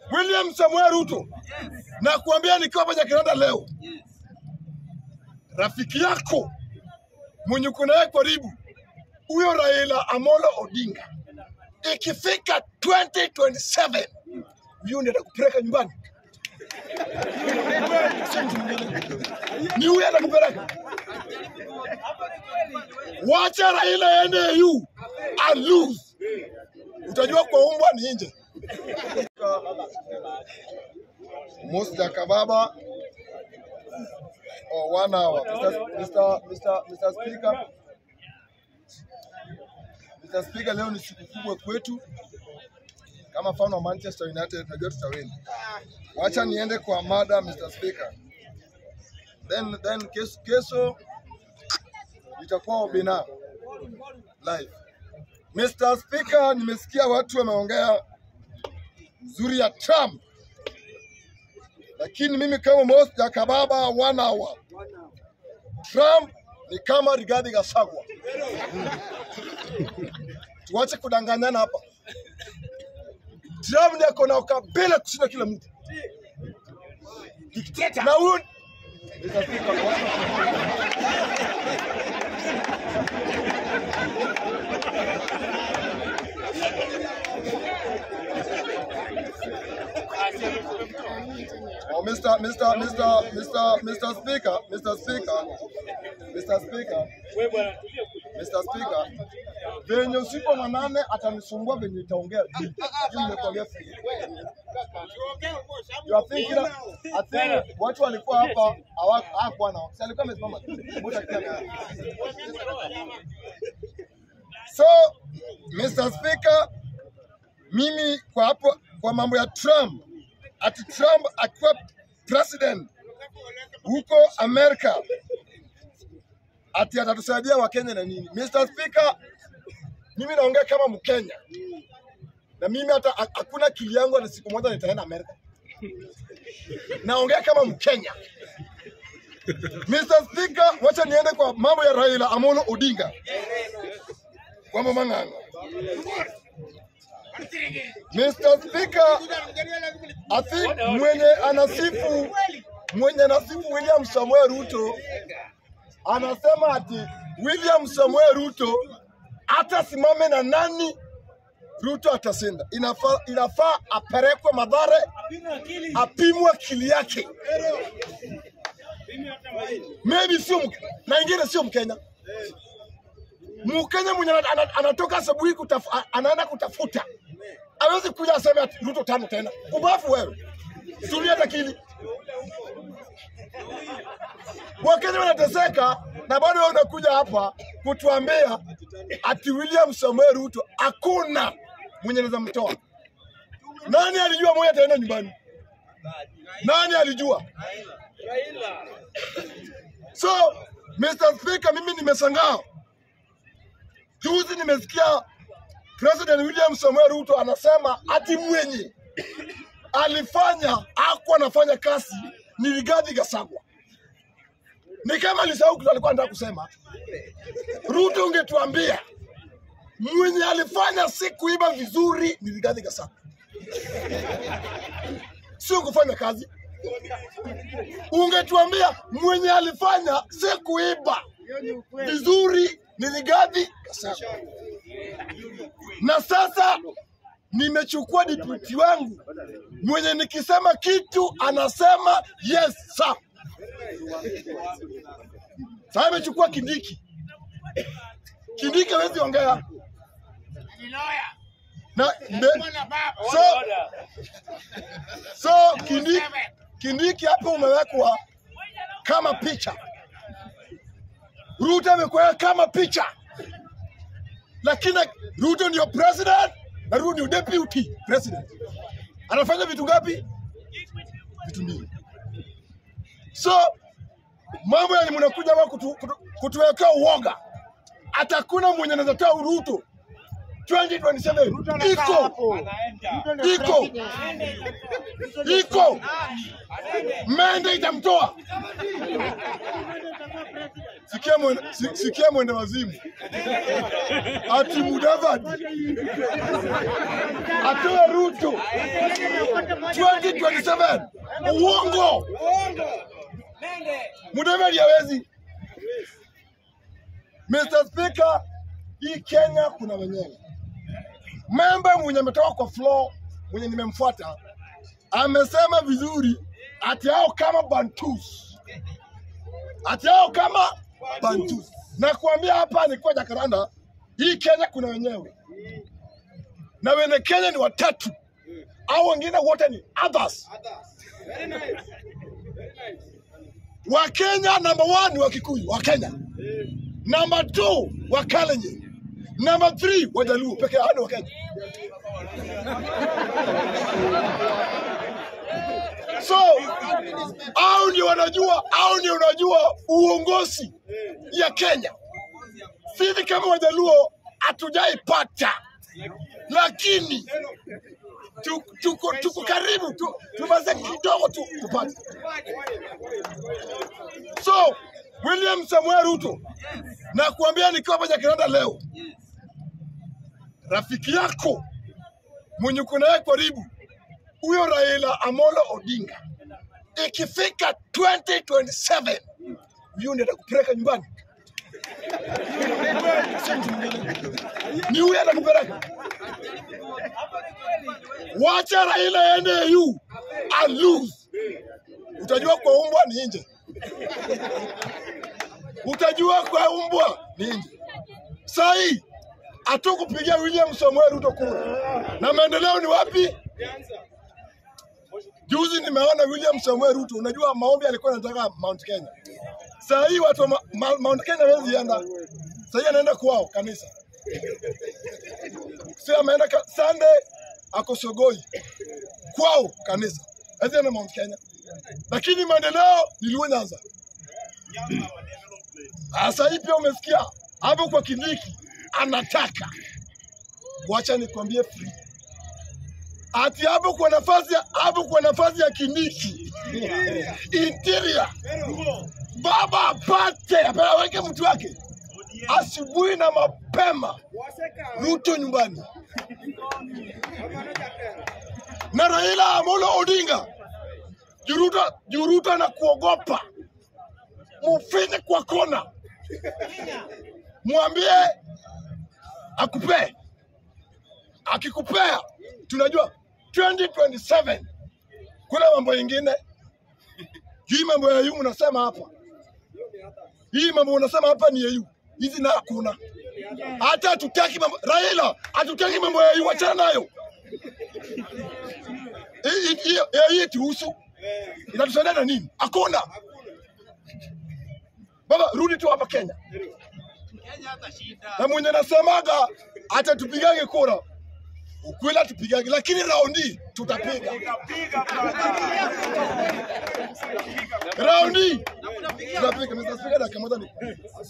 William Samuel Ruto, na kuambia nikiwa hapa Jakarta leo, rafiki yako mwenye uko naye karibu huyo Raila Amolo Odinga, ikifika 2027 huyo ndiye atakupeleka nyumbani, Sio mtu mwingine. ni huyo atakupeleka. Wacha Raila aende AU and lose, utajua kwa umbwa ni nje. Musta Kababa or one hour. Mr. Mr. Mr. Mr. Speaker. Mr. Speaker, leo ni siku kubwa kwetu kama fan wa Manchester United, najua tutawini. Wacha niende kwa mada Mr. Speaker. Then then kesho, kesho itakuwa Obina live. Mr. Speaker, nimesikia watu wameongea nzuri ya Trump, lakini mimi kama Mosta Kababa one hour, Trump ni kama Rigathi Gachagua. Tuache kudanganyana hapa. Trump ndiye ako na ukabila kushinda kila mtu. Dikteta. Na huyu Mr. Speaker, Oh, Mr. Mr. Mr. Mr. Mr. Speaker, Mr. Speaker, Mr. Speaker, Mr. Speaker, venye usiku wa manane atanisumbua venye itaongea juu. Juu nimekuambia free. You are thinking, I think watu walikuwa hapa hawa- hawakuwa nao. Si alikuwa amesimama tu. Muda kia- So, Mr. Speaker, mimi kwa hapo kwa mambo ya Trump, ati Trump akiwa president huko Amerika, ati atatusaidia Wakenya na nini? Mr. Speaker, mimi naongea kama Mkenya na mimi hata ha- hakuna akili yangu hata siku moja nitaenda Amerika. Naongea kama Mkenya. Mr. Speaker, wacha niende kwa mambo ya Raila Amolo Odinga kwa mama ng'ang'a. Mr. Speaker, I think mwenye anasifu mwenye anasifu William Samuel Ruto anasema ati William Samuel Ruto hata simame na nani Ruto atashinda. Inafaa, inafaa apelekwe Madhare apimwe akili yake, maybe sio Mke- na ingine sio Mkenya. Mkenya mwenye ana- ana- anatoka asubuhi kutaf, a- anaenda kutafuta, hawezi kuja aseme ati Ruto tano tena. Ubafu wewe, tulia akili. Wakenya wanateseka na bado wewe unakuja hapa kutuambia ati William Samuel Ruto hakuna mwenye anaweza mtoa. Nani alijua moja ataenda nyumbani? Nani alijua? So Mr. Speaker, mimi nimeshangaa juzi, nimesikia President William Samuel Ruto anasema ati mwenye alifanya hakuwa anafanya kazi ni Rigathi Gachagua. Ni kama alisahau kitu alikuwa anataka kusema. Ruto, ungetuambia mwenye alifanya si kuiba vizuri ni Rigathi Gachagua, sio kufanya kazi. Ungetuambia mwenye alifanya si kuiba vizuri ni Rigathi Gachagua. Na sasa nimechukua deputy wangu mwenye nikisema kitu anasema yes sir. Sasa amechukua Kindiki. Kindiki hawezi ongea na mbe, so, so Kindiki, Kindiki hapo umewekwa kama picha. Ruto amekuweka kama picha, lakini Ruto ndio president na Ruto ndio deputy president. Anafanya vitu ngapi? Vitu mbili. So mambo yani mnakuja hapa kutu, kutu, kutuwekea uoga. Atakuna mwenye anaweza toa Ruto 2027 iko iko iko mende itamtoa. Sikia mwende, si- sikia mwende wazimu ati Mudavadi atoe Ruto 2027 uongo. Mudavadi hawezi. Mr. Speaker, hii Kenya kuna wenyewe. Memba mwenye ametoka kwa floor mwenye nimemfuata amesema vizuri ati hao kama Bantus, ati hao kama Bantus. Na kuambia hapa nilikuwa Jakaranda, hii Kenya kuna wenyewe na wenye Kenya ni watatu au wengine wote ni others. Wa Kenya number one ni wa Kikuyu, wa Kenya. Number two wa Kalenjin. Number three wa Jaluo peke yao ni wa Kenya. So au ndio wanajua au ndio unajua uongozi ya Kenya. Sisi kama Wajaluo hatujaipata, lakini tu- tuko tuko karibu tu, tumaze kidogo tu tupate. So William Samuel Ruto, na kuambia nikiwa hapa Jakaranda leo, rafiki yako mwenye uko naye karibu huyo Raila Amolo Odinga, ikifika 2027 huyo ndiye atakupeleka nyumbani, Si mtu mwingine. ni huyo atakupeleka. Wacha Raila aende AU and lose, utajua kwa umbwa ni nje, utajua kwa umbwa ni nje. Saa hii hatukupigia William Samuel Ruto kura, na maendeleo ni wapi? Juzi nimeona William Samuel Ruto, unajua maombi alikuwa anataka Mount Kenya. Saa hii watu wa ma, ma, Mount Kenya hawezi enda. Saa hii anaenda kwao kanisa. Sasa ameenda ka, Sunday ako Sogoi. Kwao kanisa. Hawezi enda Mount Kenya. Lakini maendeleo ni Luo Nyanza. Sasa hii pia umesikia hapo kwa Kindiki anataka. Wacha nikwambie free ati hapo kwa nafasi ya hapo kwa nafasi ya Kindiki interior, baba apate apeleke mtu wake asubuhi na mapema, Ruto nyumbani na Raila Amolo Odinga. Juruta Juruta na kuogopa, mufinye kwa kona, mwambie akupee akikupea tunajua 2027 kuna mambo ingine hii mambo ya yu mnasema hapa hii mambo unasema hapa ni EU hizi na hakuna hata hatutaki mambo Raila hatutaki mambo ya EU achana nayo Hii- hii- hii hii tuhusu inatusaidia na nini hakuna baba rudi tu hapa Kenya na mwenye nasemaga atatupigange kura ukweli atupigage, lakini raundi tutapiga raundi tutapiga. Mr. Speaker, dakika moja ni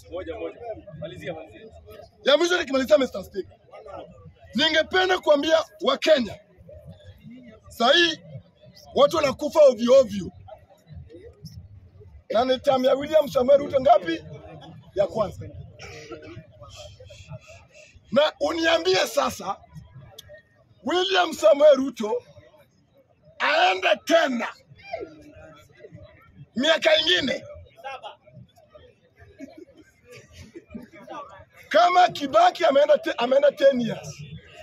ya mwisho nikimalizia, Mr. Speaker, ningependa kuambia Wakenya sahii watu wanakufa ovyo ovyo, na ni tamu ya William Samuel Ruto ngapi? Ya kwanza. Na uniambie sasa William Samuel Ruto aende tena miaka ingine kama Kibaki ameenda te, ameenda 10 years,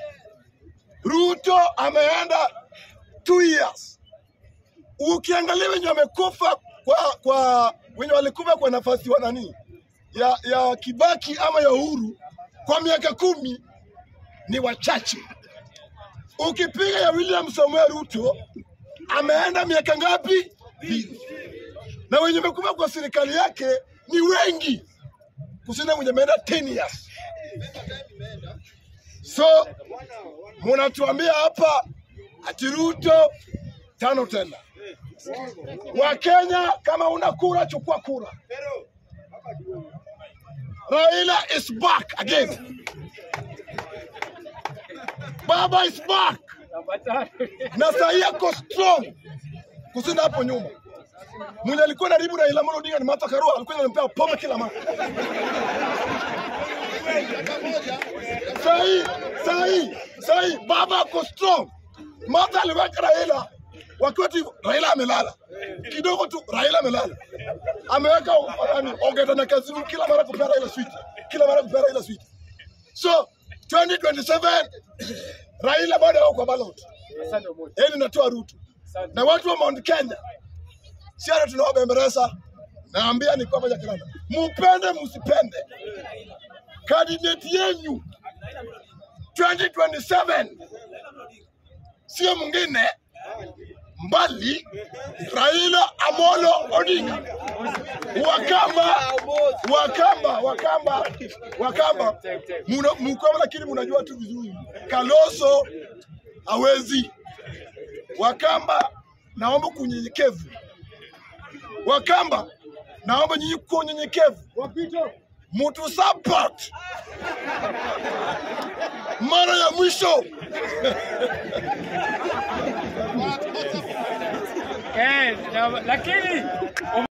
Ruto ameenda 2 years. Ukiangalia wenye wamekufa kwa, kwa wenye walikufa kwa nafasi wa nani ya, ya Kibaki ama ya Uhuru kwa miaka kumi ni wachache ukipiga ya William Samuel Ruto ameenda miaka ngapi? Mbili. Na wenye wamekufa kwa serikali yake ni wengi kushinda mwenye ameenda 10 years. So munatuambia hapa ati Ruto tano tena. Wakenya, kama una kura, chukua kura. Raila is back again. Baba is back na sahi ako strong kushinda hapo nyuma. Mwenye alikuwa karibu na Raila Amolo Odinga ni Martha Karua, alikuwa anampea pombe kila mara. Sahi sahi sahi baba ako strong. Martha aliweka Raila wakiwa tu Raila amelala kidogo tu, Raila amelala, ameweka nani Ogeta na Kazungu kila mara kupea Raila switi, kila mara kupea Raila switi. So 2027 Raila bado yuko kwa ballot, yeye natoa Ruto na watu wa Mount Kenya, si hata tunawabembeleza. Naambia ni kwamba Jacaranda, mupende msipende, candidate yenyu 2027 sio mwingine mbali Raila Amolo Odinga. Wakamba, Wakamba, Wakamba, Wakamba, muna, mkwama lakini mnajua tu vizuri, Kaloso hawezi. Wakamba, naomba kunyenyekevu. Wakamba, naomba nyinyi kwa unyenyekevu, mtu support mara ya mwisho Eh, na- lakini